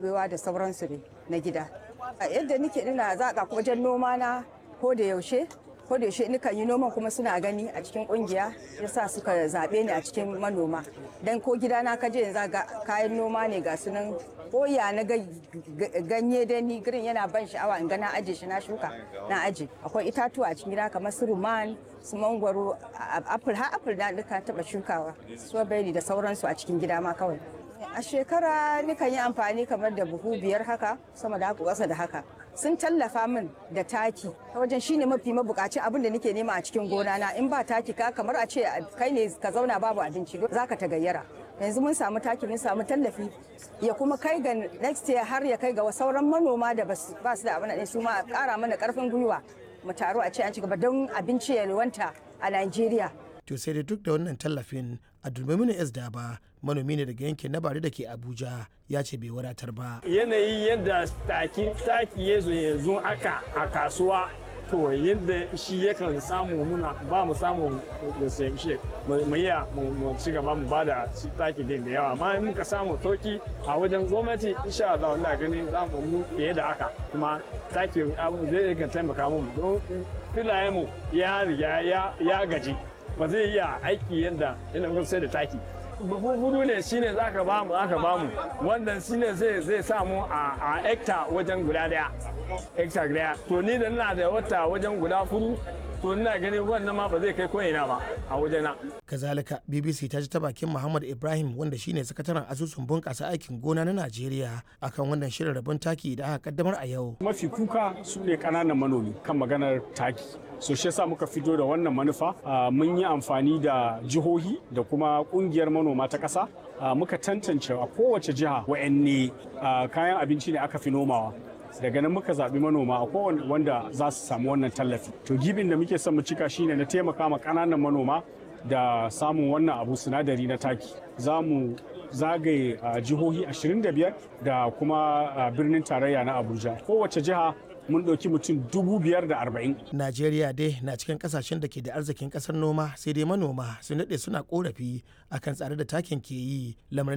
kubewa da sauransu ne na gida yadda nike ina zaƙa wajen noma na ko da yaushe ko da yaushe nikan yi noman kuma suna gani a cikin kungiya yasa suka zaɓe ni a cikin manoma dan ko gidana ka je yanzu ga kayan noma ne ga sunan koya na ganye da ni girin yana ban sha'awa in ga na aje shi na shuka na aje akwai itatuwa a cikin gida kamar su ruman su mangwaro apple har apple na duka taba shukawa strawberry da sauransu a cikin gida ma kawai a shekara nikan yi amfani kamar da buhu biyar haka sama da haka ƙasa da haka sun tallafa min da taki ta wajen shine mafi mabukaci abin da nake nema a cikin gona na in ba taki ka kamar a ce kai ne ka zauna babu abinci zaka ta gayyara yanzu mun samu taki mun samu tallafi ya kuma kai ga next year har ya kai ga sauran manoma da ba su da abin da su ma kara mana karfin gwiwa mu taro a ce an ci gaba don abinci ya wanta a Najeriya to sai da duk da wannan tallafin a dulmaminu s daba manomi ne daga yankin na bari da ke abuja ya ce bai wadatar ba yanayi yadda taki taki ya zo yanzu aka a kasuwa to yadda shi yakan samu muna ba mu samu da shi mu iya mu ci gaba mu ba da taki din da yawa amma in muka samu sauki a wajen gwamnati insha Allah wallahi gani za mu mu fiye da haka kuma taki abu zai ga taimaka mu don filayen mu ya riga ya gaji ba zai iya aiki yadda yana sai da taki hudu ne shine za ka bamu aka bamu wannan shine zai zai samu a hekta wajen guda daya hekta daya to ni da ina da wata wajen guda furu to ina ganin wannan ma ba zai kai ko ina ba a wajena kazalika bbc ta ji ta bakin muhammad ibrahim wanda shine sakataren asusun bunƙasa aikin gona na najeriya akan wannan shirin rabon taki da aka kaddamar a yau mafi kuka su ne ƙananan manomi kan maganar taki so shi yasa muka fito da wannan manufa mun yi amfani da jihohi da kuma kungiyar manoma ta ƙasa muka tantance a kowace jiha wa'anne kayan abinci ne aka fi nomawa daga nan muka zaɓi manoma a kowane wanda za su samu wannan tallafi to gibin da muke son mu cika shine na taimaka ma ƙananan manoma da samun wannan abu sinadari na taki za mu zagaye jihohi 25 da kuma birnin tarayya na abuja kowace jiha mun ɗauki mutum dubu biyar da arba'in. Najeriya dai na cikin kasashen da ke da arzikin ƙasar noma sai dai manoma sun daɗe suna ƙorafi akan tsare da takin ke yi lamarin